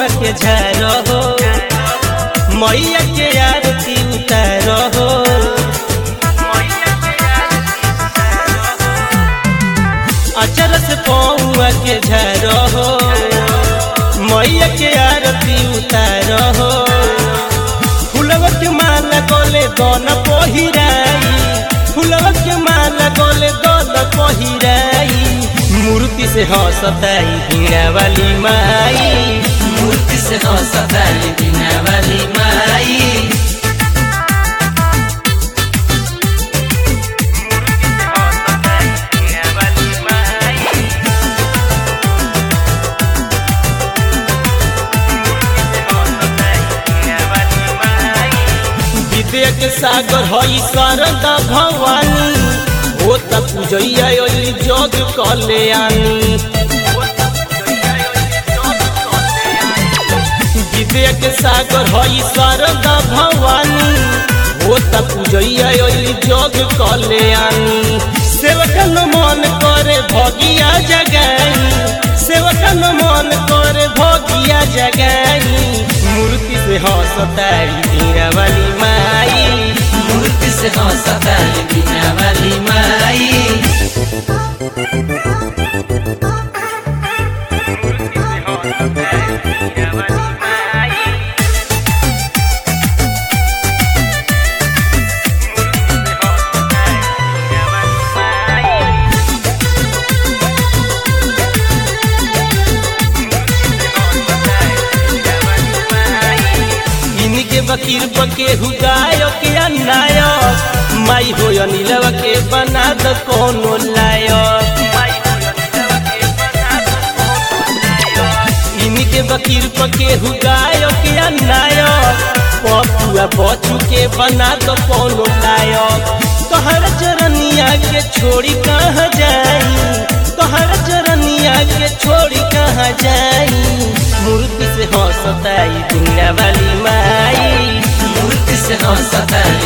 पौआ के झारो हो मैया के आरती उतारो हो अचर से पौआ के झारो हो मैया के आरती उतारो हो फुलवा के माला गोले दोन पहिराई फुलवा के माला गोले दोन पहिराई मूर्ति से हंसताई हीरा वाली माई मूर्ति से हंसताली बिना वाली माई विद्या के सागर हई शारदा भवानी हो त पूजैया ओली जग कल्याणी विद्या के सागर हई शारदा भवानी हो त पूजैया ओली जग कल्याणी सेवकन मन करे भगिया जगाई सेवकन मन करे भगिया जगाई मूर्ति से हंसतारी हीरा वाली माई मूर्ति से हंसताली बिना वाली माई इनके बकीर बके हुदायक या नायक माई हो नीलवा के बना द कोनो लायक इनके बकीर पके हुदायक या नायक पपुआ बचू के बना द कोनो लायक तोहर चरनिया के छोड़ी कहाँ जाई तोहर चरनिया के छोड़ी कहाँ जाई मूर्ति से हंसताई दुनिया वाली माई मूर्ति से हंसताली